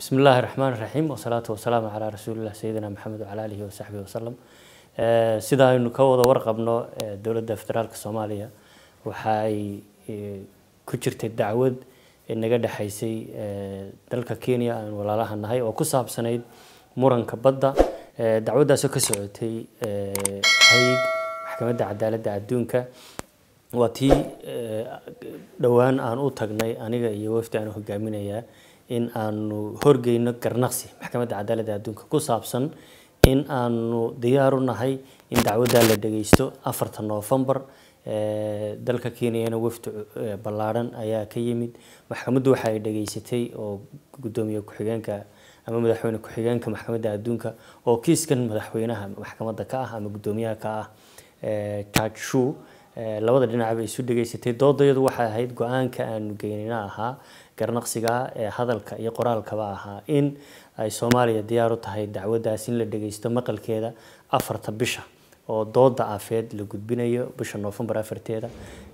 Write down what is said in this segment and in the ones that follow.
bismi illaahi raxmaan raxiim wasalaatu wasalaamu calaa rasuulilah sayidina maxamed wacala alihi wasaxbihi wasalam sida aynu ka wada warqabno dowladda federaalka soomaaliya waxa ay ku jirtay dacwad naga dhexaysay dalka kenya aan walaalaha nahay oo ku saabsanayd muranka badda dacwaddaasoo ka socotay hayg maxkamadda cadaaladda adduunka waa tii dhowaan aan u tagnay aniga iyo wafdi aan hogaaminayaa in aanu horgeyno garnaqsi maxkamadda cadaaladda adduunka ku saabsan in aanu diyaar u nahay in dacwaddaa la dhageysto afarta noofembar dalka kenyana wafdi ballaadhan ayaa ka yimid maxkamaddu waxa ay dhageysatay oo guddoomiye ku-xigeenka ama madaxweyne ku-xigeenka maxkamadda adduunka oo kiiskan madaxweynaha maxkamadda ka ah ama guddoomiyaha ka ah judge shu labada dhinac bay isu dhageysatay doodayadu waxay ahayd go-aanka aanu geynina ahaa garnaqsiga ee hadalka iyo qoraalkaba ahaa in ay soomaaliya diyaar u tahay dacwaddaas in la dhageysto maqalkeeda afarta bisha oo dooda afeed la gudbinayo bisha noofembar afarteeda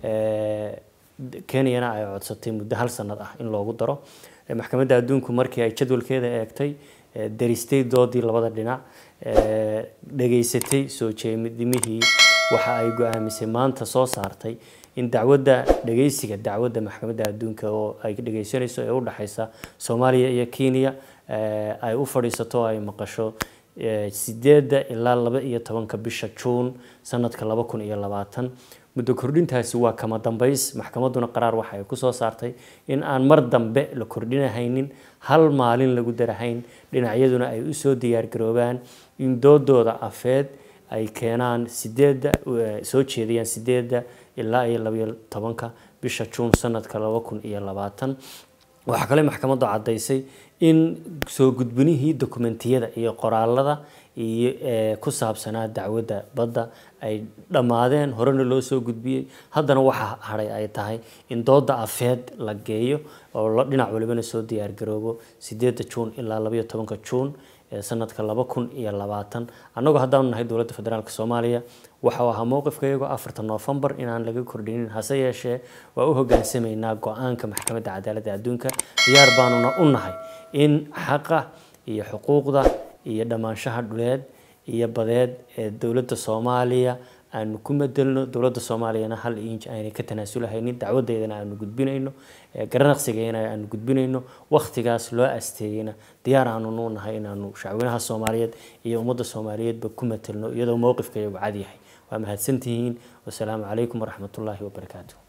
kenyana ay codsatay muddo hal sanad ah in loogu daro maxkamadda adduunku markii ay jadwalkeeda eegtay daristay doodii labada dhinac dhageysatay soo jeedimihii waxa ay go-aamisay maanta soo saartay in dacwadda dhageysiga dacwadda maxkamadda adduunka oo ay dhageysanayso ee u dhexeysa soomaaliya iyo kenya ay u fadhiisato ay maqasho sideedda ilaa laba iyo tobanka bisha juun sanadka laba kun iyo labaatan muddo kordhintaasi waa kama dambeys maxkamadduna qaraar waxa ay kusoo saartay in aan mar dambe la kordhinahaynin hal maalin lagu darahayn dhinacyaduna ay usoo diyaargaroobaan in doodooda afeed ay keenaan sideedda soo jeediyaan sideedda ilaa iyo labaiyo tobanka bisha juun sanadka laba kun iyo labaatan waxaa kale maxkamaddu caddaysay in soo gudbinihii dokumentiyada iyo qoraalada iyo ku saabsanaa dacwadda badda ay dhammaadeen horena loo soo gudbiyey haddana waxa hadhay ay tahay in dooda afeed la geeyo oo dhinac walibana soo diyaargaroobo sideedda juun ilaa labaiyo tobanka juun sanadka laba kun iyo labaatan annagoo haddaanu nahay dowladda federaalk soomaaliya waxau ahaa mowqifkayago afarta noofembar inaan laga kordhinin hase yeeshee waa u hogaansamaynaa go-aanka maxkamadda cadaaladda adduunka diyaar baanuna u nahay in xaqa iyo xuquuqda iyo dhammaanshaha dhuleed iyo badeed ee dowladda soomaaliya aanu ku madelno dowladda soomaaliyana hal inj aynay ka tanaasulahaynin dacwadeedana aanu gudbinayno garanaqsigeena aanu gudbinayno wakhtigaas loo asteeyeyna diyaar aanunu nahay inaanu shacweynaha soomaaliyeed iyo ummadda soomaaliyeedba ku matelno iyadoo mowqifkayagu cad yahay waa mahadsantihiin wasalaamu calaykum waraxmatullaahi wabarakaatu